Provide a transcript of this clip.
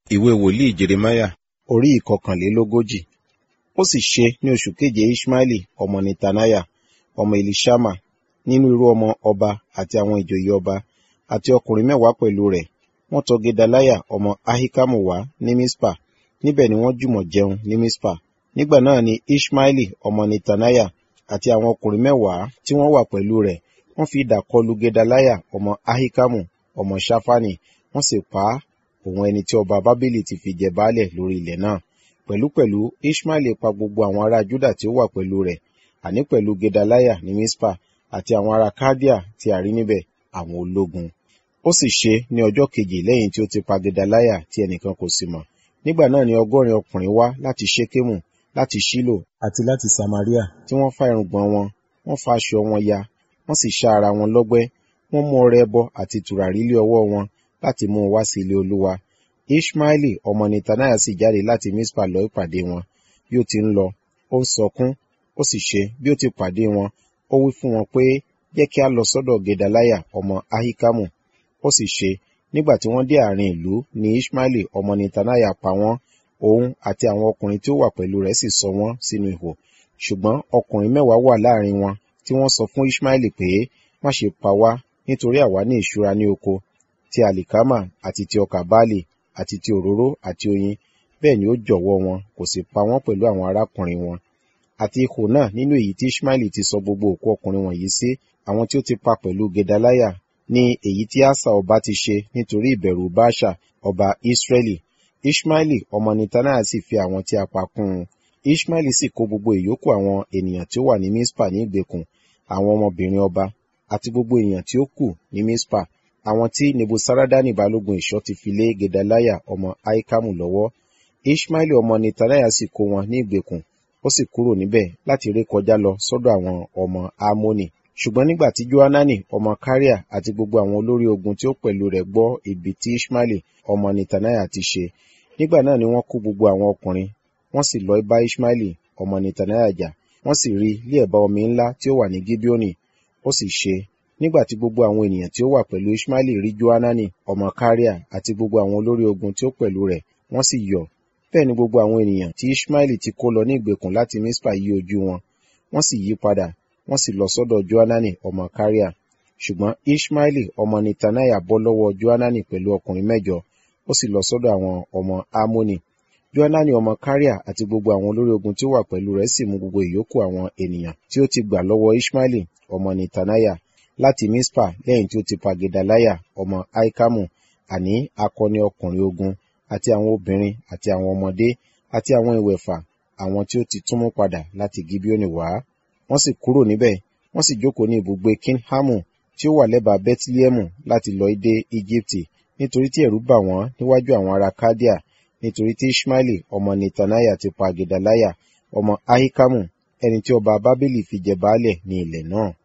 ìwé wòlíì jeremáyà orí ìkọkànlélógójì ó sì ṣe ní oṣù keje ishmaeli ọmọ netaniah ọmọ elishama nínú irú ọmọ ọba àti àwọn ìjòyè ọba àti ọkùnrin mẹ́wàá pẹ̀lú rẹ̀ wọ́n tọ̀ gedaliah ọmọ ahikamu wá ní mispa níbẹ̀ ni wọ́n jùmọ̀ jẹun ní mispa nígbà náà ni ishmaeli ọmọ netaniah àti àwọn ọkùnrin mẹ́wàá tí wọ́n wà pẹ̀lú rẹ̀ wọ́n fi idà kọlu gedaliah ọmọ ahikamu ọmọ shafani wọ́n sì pa á òun ẹni tí ọba bábélì ti fi jẹ baálẹ̀ lórí ilẹ̀ náà pẹ̀lúpẹ̀lú ishmaeli pa gbogbo àwọn ará juda tí ó wà pẹ̀lú rẹ̀ àní pẹ̀lú gedaliah ní mispa àti àwọn ará kádíà tí a rí níbẹ̀ àwọn ológun ó sì ṣe ní ọjọ́ kejì lẹ́yìn tí ó ti pa gedaliah tí ẹnìkan kò sì mọ̀ nígbà náà ni ọgọ́rin ọkùnrin wá láti ṣékémù láti ṣílò àti láti samaria tí wọ́n fá irùngbọ̀n wọn wọ́n fa aṣọ wọn ya wọ́n sì ṣá ara wọn lọ́gbẹ́ wọ́n mú ọrẹ ẹbọ àti tùràrí lé ọwọ́ wọn láti mú un wá sí ilé olúwa ishmaeli ọmọ netaniah sì jáde láti mispa lọ ìpàdé wọn bí ó ti ń lọ ó ń sọkún ó sì ṣe bí ó ti pàdé wọn ó wí fún wọn pé jẹ́ kí a lọ sọ́dọ̀ gedaliah ọmọ ahikamu ó sì ṣe nígbà tí wọ́n dé àárín ìlú ni ishmaeli ọmọ netaniah pa wọ́n òun àti àwọn ọkùnrin tí ó wà pẹ̀lú rẹ̀ sì sọ wọ́n sínú ihò ṣùgbọ́n ọkùnrin mẹ́wàá wà láàrin wọn tí wọ́n sọ fún ishmaeli pé má ṣe pa wá nítorí àwa ní ìṣúra ní oko ti àlìkámà àti ti ọkà báàlì àti ti òróró àti oyin bẹ́ẹ̀ ni ó jọ̀wọ́ wọn kò sì pa wọ́n pẹ̀lú àwọn arákùnrin wọn àti ihò náà nínú èyí tí ishmaeli ti sọ gbogbo òkú ọkùnrin wọ̀nyí sí àwọn tí ó ti pa pẹ̀lú gedaliah ní èyí tí asa ọba ti ṣe nítorí ìbẹ̀rù baasha ọba israeli ishmaeli ọmọ netaniah sì fi àwọn tí a pa kún un ishmaeli sì kó gbogbo ìyókù àwọn ènìyàn tí ó wà ní mispa ní ìgbèkùn àwọn ọmọbìnrin ọba àti gbogbo èèyàn tí ó kù ní mispa àwọn tí nebusaradani balógun ìṣọ́ ti fi lé gedaliah ọmọ aikamu lọ́wọ́ ishmaeli ọmọ netaniah sì kó wọn ní ìgbèkùn ó sì kúrò níbẹ̀ láti ré kọjá lọ sọ́dọ̀ àwọn ọmọ amoni ṣùgbọ́n nígbà tí johanani ọmọ kariah àti gbogbo àwọn olórí ogun tí ó pẹ̀lú rẹ̀ gbọ́ ibi tí ishmaeli ọmọ netaniah ti ṣe nígbà náà ni wọ́n kó gbogbo àwọn ọkùnrin wọ́n sì lọ bá ishmaeli ọmọ netaniah jà wọ́n sì rí ilé ẹ̀bá omi ńlá tí ó wà ní gibeoni ó sì ṣe nígbà tí gbogbo àwọn ènìyàn tí ó wà pẹ̀lú ishmaeli rí johanani ọmọ kariah àti gbogbo àwọn olórí ogun tí ó pẹ̀lú rẹ̀ wọ́n sì yọ̀ bẹ́ẹ̀ ni gbogbo àwọn ènìyàn tí ishmaeli ti kó lọ ní ìgbèkùn láti mispa yí ojú wọn wọ́n sì yí padà wọ́n sì lọ sọ́dọ̀ johanani ọmọ kariah ṣùgbọ́n ishmaeli ọmọ netaniah bọ́ lọ́wọ́ johanani pẹ̀lú ọkùnrin mẹ́jọ ó sì lọ sọ́dọ̀ àwọn ọmọ amoni johanani ọmọ kariah àti gbogbo àwọn olórí ogun tí ó wà pẹ̀lú rẹ̀ sì mú gbogbo ìyókù àwọn ènìyàn tí ó ti gbà lọ́wọ́ ishmaeli ọmọ netaniah láti mispa lẹ́yìn tí ó ti pa gedaliah ọmọ aikamu àní akọni ọkùnrin ogun àti àwọn obìnrin àti àwọn ọmọdé àti àwọn ìwẹ̀fà àwọn tí ó ti tún mú padà láti gibeoni wá wọ́n sì kúrò níbẹ̀ wọ́n sì jókòó ní ibùgbé kinhamu tí ó wà lẹ́bàá bethlehem láti lọ dé egypti nítorí tí ẹ̀rù bà wọ́n níwájú àwọn ará kádíà nítorí tí ishmaeli ọmọ netaniah ti pa gedaliah ọmọ ahikamu ẹni tí ọba bábélì fi jẹ baálẹ̀ ní ilẹ̀ náà